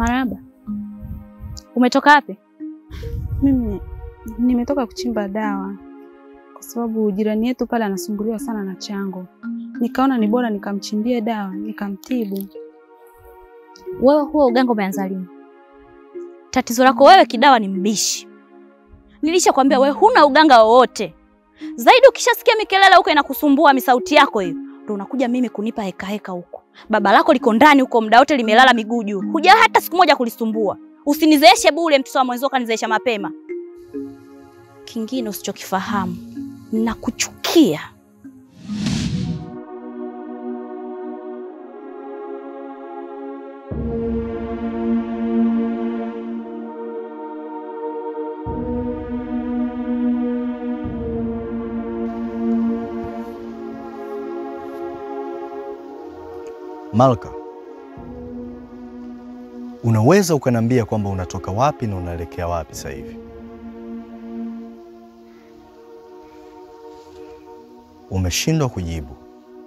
Marahaba. Umetoka wapi? Mimi nimetoka kuchimba dawa kwa sababu jirani yetu pale anasumbuliwa sana na chango, nikaona ni bora nikamchimbie dawa nikamtibu. Wewe huo uganga umeanza lini? Tatizo lako wewe kidawa ni mbishi. Nilishakwambia wewe huna uganga wowote. Zaidi ukishasikia mikelele huko inakusumbua misauti yako hiyo, ndio unakuja mimi kunipa heka heka huko. Baba lako liko ndani huko muda wote limelala miguu juu. Huja hata siku moja kulisumbua. Usinizeeshe bure mtoto wa mwenzio kanizeesha mapema. Kingine usichokifahamu, nakuchukia. Malka, unaweza ukaniambia kwamba unatoka wapi na unaelekea wapi sasa hivi? Umeshindwa kujibu.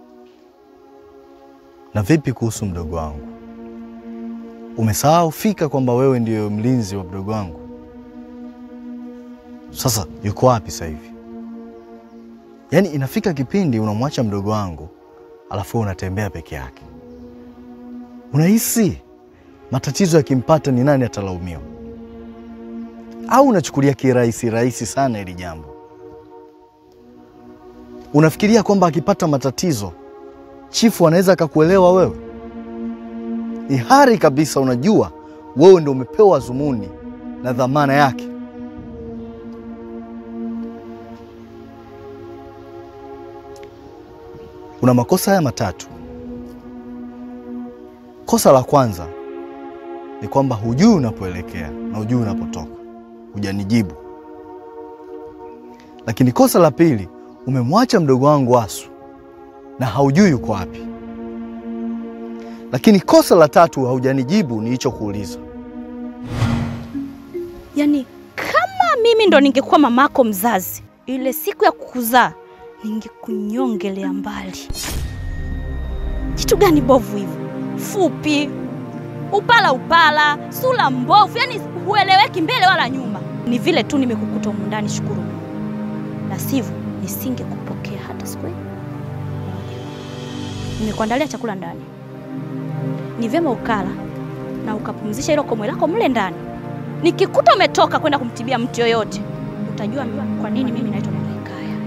Na vipi kuhusu mdogo wangu? Umesahau fika kwamba wewe ndiyo mlinzi wa mdogo wangu? Sasa yuko wapi sasa hivi? Yaani inafika kipindi unamwacha mdogo wangu alafu unatembea peke yake. Unahisi matatizo yakimpata ni nani atalaumiwa? Au unachukulia kirahisi rahisi sana hili jambo? Unafikiria kwamba akipata matatizo chifu anaweza akakuelewa wewe? Ni hari kabisa, unajua wewe ndio umepewa zumuni na dhamana yake. Una makosa haya matatu. Kosa la kwanza ni kwamba hujui unapoelekea na hujui unapotoka, hujanijibu. Lakini kosa la pili, umemwacha mdogo wangu Asu na haujui yuko wapi. Lakini kosa la tatu, haujanijibu nilichokuuliza. Yaani kama mimi ndo ningekuwa mamako mzazi, ile siku ya kukuzaa ningekunyongelea mbali. Kitu gani bovu hivi? Fupi, upala upala, sura mbovu, yani hueleweki mbele wala nyuma. Ni vile tu nimekukuta humu ndani, shukuru Mungu, na sivyo nisingekupokea hata siku hii. Nimekuandalia chakula ndani, ni vyema ukala na ukapumzisha hilo komwe lako mle ndani. Nikikuta umetoka kwenda kumtibia mtu yoyote, utajua kwa nini mimi naitwa Mama Hekaya.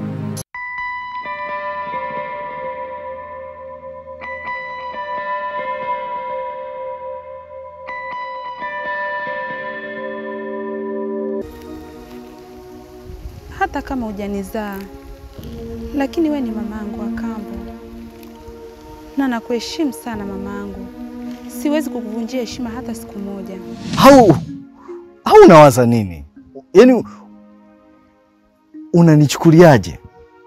Hata kama hujanizaa, lakini we ni mamangu wa kambo na nakuheshimu sana mamangu. Siwezi kukuvunjia heshima hata siku moja. Au au unawaza nini? Yaani unanichukuliaje?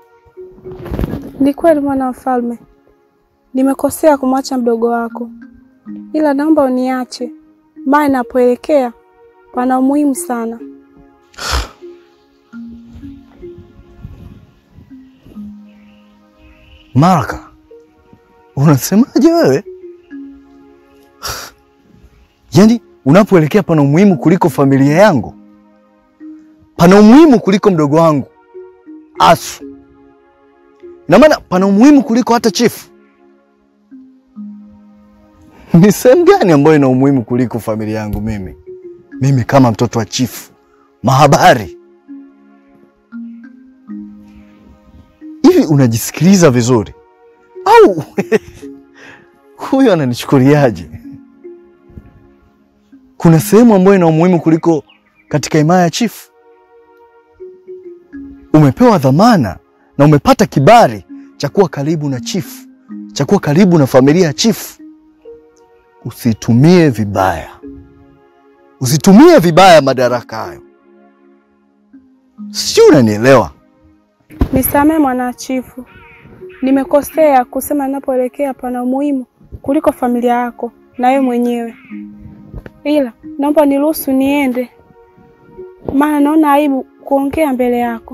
Ni kweli mwana wa mfalme, nimekosea kumwacha mdogo wako, ila naomba uniache, maana napoelekea pana umuhimu sana. Malka, unasemaje wewe? Yaani unapoelekea pana umuhimu kuliko familia yangu, pana umuhimu kuliko mdogo wangu Asu, ina maana pana umuhimu kuliko hata chifu. Ni sehemu gani ambayo ina umuhimu kuliko familia yangu mimi? Mimi kama mtoto wa chifu mahabari hivi, unajisikiliza vizuri au huyu ananichukuliaje? Kuna sehemu ambayo ina umuhimu kuliko katika himaya ya chifu? Umepewa dhamana na umepata kibali cha kuwa karibu na chifu, cha kuwa karibu na familia ya chifu. Usitumie vibaya, usitumie vibaya madaraka hayo, sio? Unanielewa? Nisamehe mwana chifu, nimekosea kusema ninapoelekea pana umuhimu kuliko familia yako na wewe mwenyewe, ila naomba niruhusu niende, maana naona aibu kuongea mbele yako.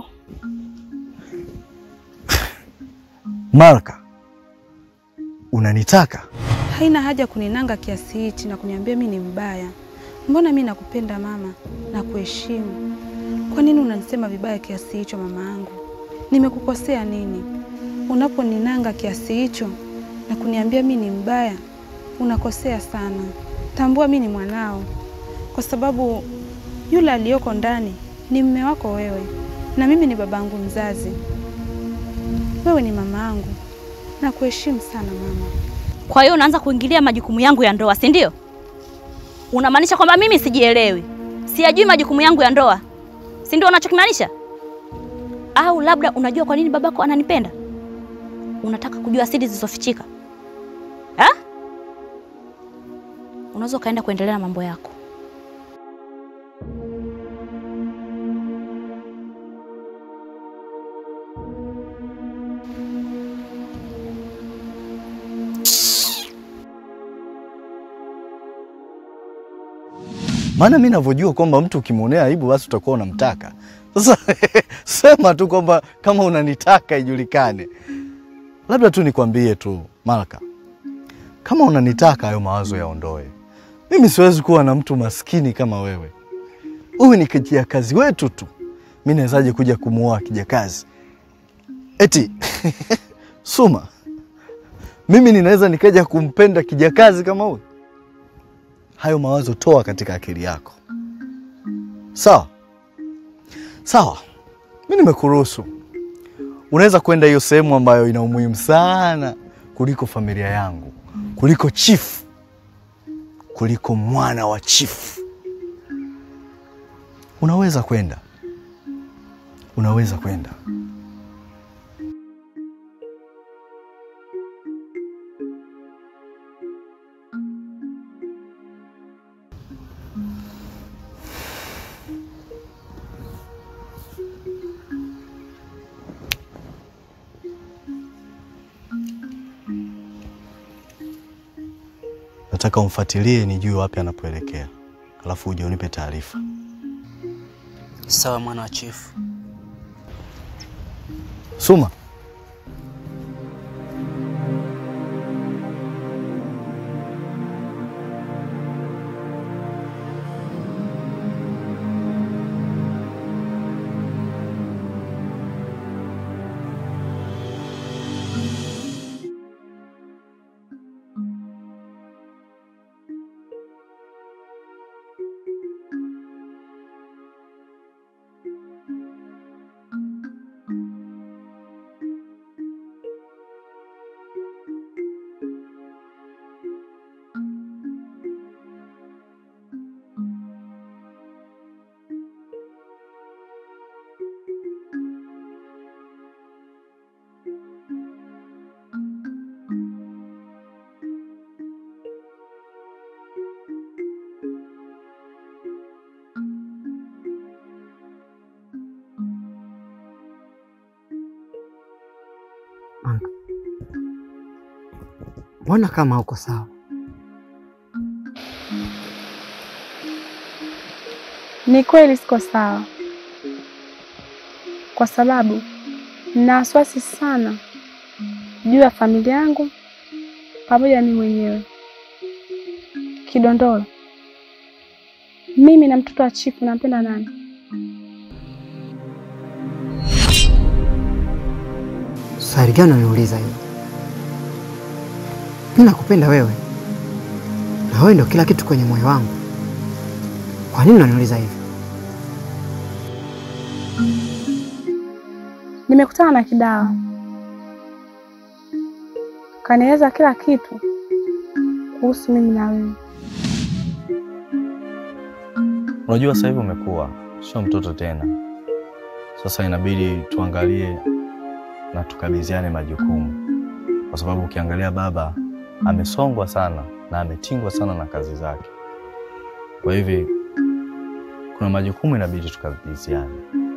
Malka, unanitaka? haina haja kuninanga kiasi hichi na kuniambia mi ni mbaya. Mbona mi nakupenda mama na kuheshimu. Kwa nini unanisema vibaya kiasi hicho mama yangu? Nimekukosea nini? Unaponinanga kiasi hicho na kuniambia mi ni mbaya, unakosea sana. Tambua mi ni mwanao, kwa sababu yule aliyoko ndani ni mme wako wewe, na mimi ni babangu mzazi. Wewe ni mama yangu, na kuheshimu sana mama. Kwa hiyo unaanza kuingilia majukumu yangu ya ndoa, si ndio? Unamaanisha kwamba mimi sijielewi, siyajui majukumu yangu ya ndoa, si ndio unachokimaanisha? Au labda unajua kwa nini babako ananipenda? Unataka kujua siri zilizofichika ha? Unaweza ukaenda kuendelea na mambo yako. Maana mi navyojua kwamba mtu ukimwonea aibu basi utakuwa unamtaka. Sasa sema tu kwamba kama unanitaka ijulikane. Labda tu nikwambie tu Malka, kama unanitaka hayo mawazo yaondoe. Mimi siwezi kuwa na mtu maskini kama wewe. Huyu ni kijakazi wetu tu, mi nawezaje kuja kumuoa kijakazi eti Suma, mimi ninaweza nikaja kumpenda kijakazi kama huyu? Hayo mawazo toa katika akili yako, sawa sawa. Mi nimekuruhusu, unaweza kwenda hiyo sehemu ambayo ina umuhimu sana kuliko familia yangu, kuliko chifu, kuliko mwana wa chifu. Unaweza kwenda, unaweza kwenda. Nataka umfuatilie nijue wapi anapoelekea, alafu uje unipe taarifa. Sawa mwana wa chifu. Suma, Anka, mbona kama uko sawa? Ni kweli siko sawa, kwa sababu nina wasiwasi sana juu ya familia yangu pamoja na mimi mwenyewe. Kidondolo, mimi na mtoto wa chifu nampenda nani? Swali gani unaniuliza hiyo? Mimi nakupenda wewe, na wewe ndio kila kitu kwenye moyo wangu. Kwa nini unaniuliza hivi? Nimekutana na Kidawa, kanieleza kila kitu kuhusu mimi na wewe. unajua sasa hivi umekuwa sio mtoto tena. Sasa inabidi tuangalie na tukabidhiane majukumu, kwa sababu ukiangalia baba amesongwa sana na ametingwa sana na kazi zake. Kwa hivi kuna majukumu inabidi tukabidhiane,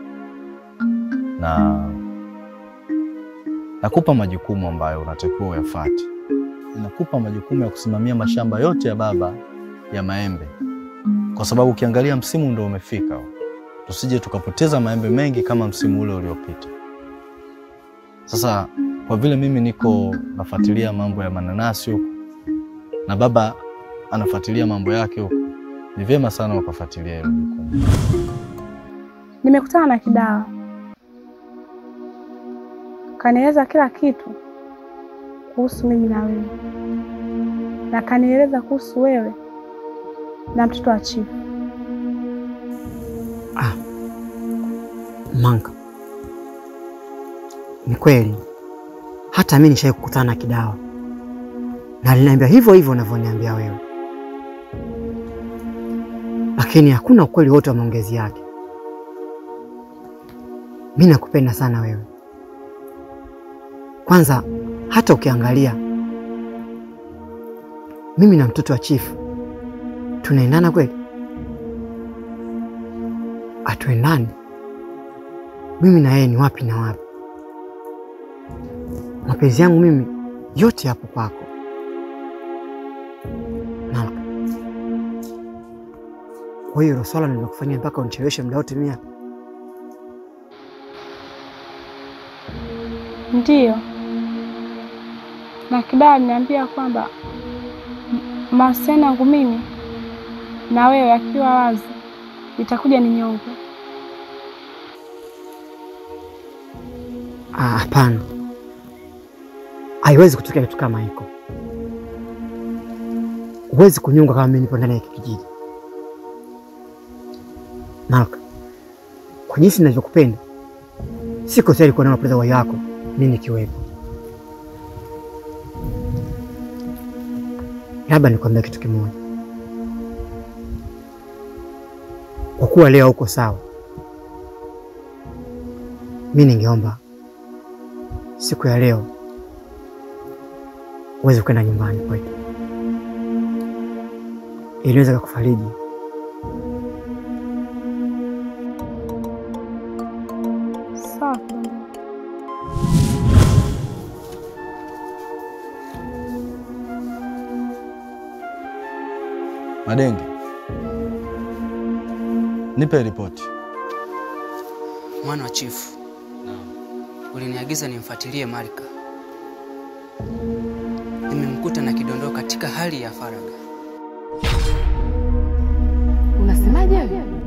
na nakupa majukumu ambayo unatakiwa uyafuate. Nakupa majukumu ya kusimamia mashamba yote ya baba ya maembe, kwa sababu ukiangalia msimu ndo umefika, tusije tukapoteza maembe mengi kama msimu ule uliopita. Sasa kwa vile mimi niko nafuatilia mambo ya mananasi huku, na baba anafuatilia mambo yake huko, ni vyema sana ukafuatilia hilo jukumu. Nimekutana na Kidawa, kanieleza kila kitu kuhusu mimi na wewe, na kanieleza kuhusu wewe na mtoto wa chifu. Ah, Manka, ni kweli hata mimi nishai kukutana na Kidawa na aliniambia hivyo hivyo unavyoniambia wewe, lakini hakuna ukweli wote wa maongezi yake. Mi nakupenda sana wewe. Kwanza hata ukiangalia mimi na mtoto wa chifu tunaendana kweli? Hatuendani. Mimi na yeye ni wapi na wapi. Mapenzi yangu mimi yote yapo kwako Malka. Kwa hiyo hilo swala nimekufanyia mpaka unicheleweshe muda wote mia Ndiyo, na Kidawa aliniambia kwamba m- mahusiano yangu mimi na wewe yakiwa wazi itakuja ni nyongo. Ah, Hapana, haiwezi kutokea kitu kama hiko. Huwezi kunyunga kama mimi nipo ndani ya hiki kijiji. Malka, kwa jinsi ninavyokupenda, siko tayari kuona unapoteza uhai wako mimi nikiwepo. Labda nikwambia kitu kimoja, kwa kuwa leo uko sawa, mi ningeomba siku ya leo uweze kwenda nyumbani kwetu, ili niweze kukufariji. Sawa Kidondoka. Madenge, nipe ripoti. Mwana wa chifu, uliniagiza nimfuatilie Marika. Nimemkuta na kidondoo katika hali ya faragha. Unasemaje wewe?